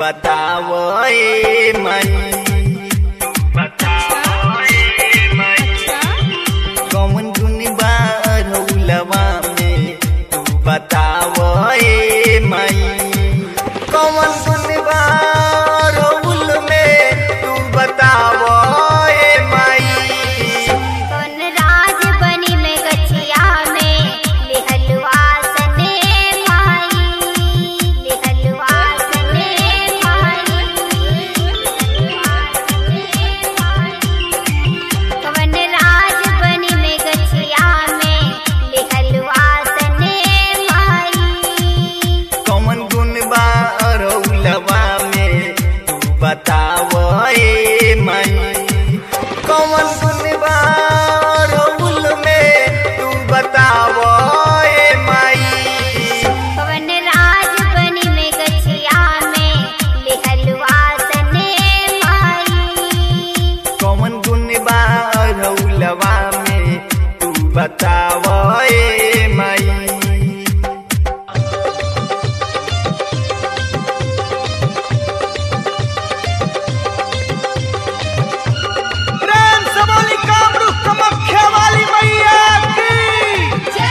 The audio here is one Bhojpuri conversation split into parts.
बतावो ए माई कौन गुन बारौलवा में तू बतावो ए माई कौन गुन बारौल में तू बतावो ए माई कौन राज बनी में गछिया में लिहलवा सने माई लिहलवा सने माई कौन राज बनी में गछिया में लिहलवा सने माई कौन गुन बारौलवा में तू बतावो ए माई कौन गुन बारौल में तू बतावो ए माई कौन राज बनी में गछिया में लिहलवा सने माई कौन गुन बारौलवा में तू बतावो ए माई प्रेम से बोली कामरूप कमख्या वाली मैया की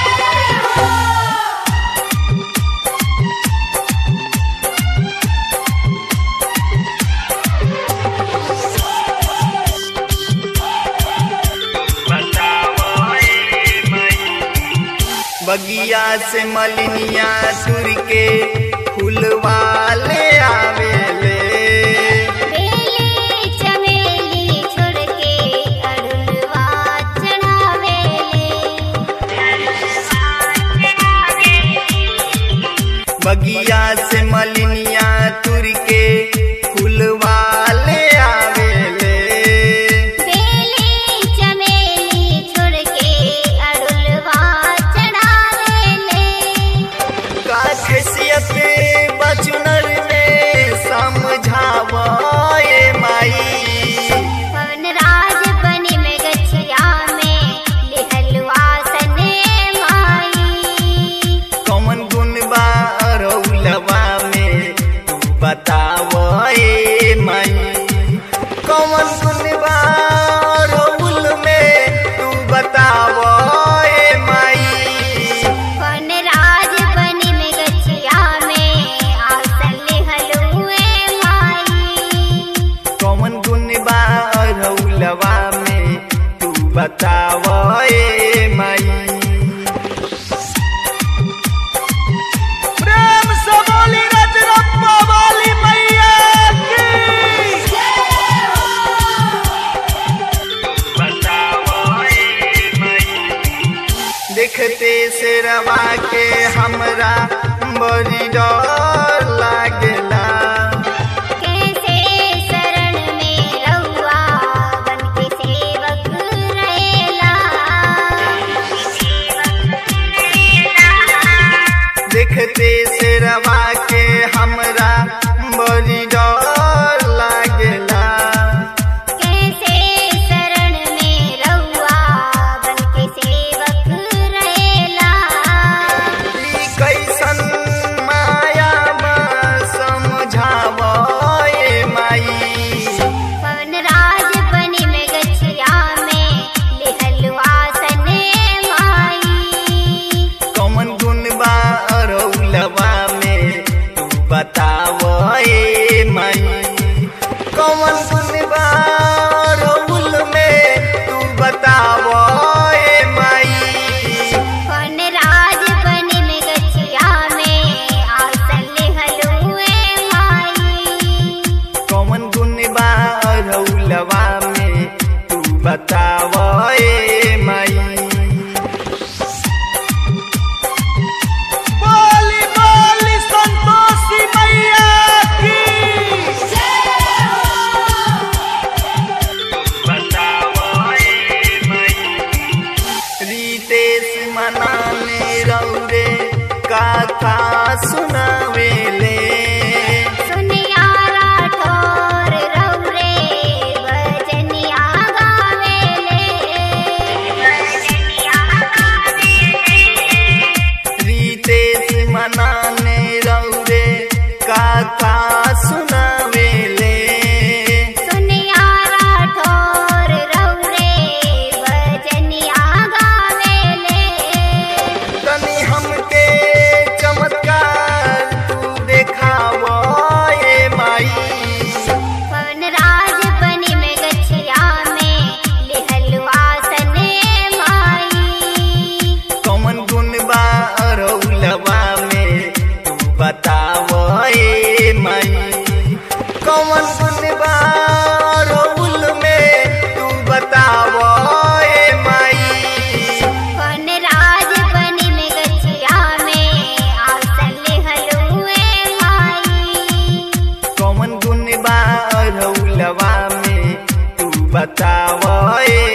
बगिया से मलिनिया सुर के फूलवा ले आवेले बेली चमेली छोड़ के अड़ुलवा चढ़ावेले बगिया से मलिनिया तुर के फूलवा ले आवेले बेली चमेली छोड़ के अड़ुलवा चढ़ावेले का खैसियत बचनर में समझावा ए माई पवन राज बनी में गछिया में लिहलवा सने माई कौन गुन बारौलवा में तू बतावो ए माई कौन गुन बारौल में तू बतावो ए माई कौन राज बनी में गछिया में आसन लिहलुए माई कौन गुन बारौलवा में तू बतावो ए माई प्रेम से बोली रजरप्पा वाली मैया की कौन गुण बा अड़हुल में तू बताव ए माई कौन राज बनी में गछिया में आसन हलुए माई कौन गुण बा अड़हुलवा में तू बताव ए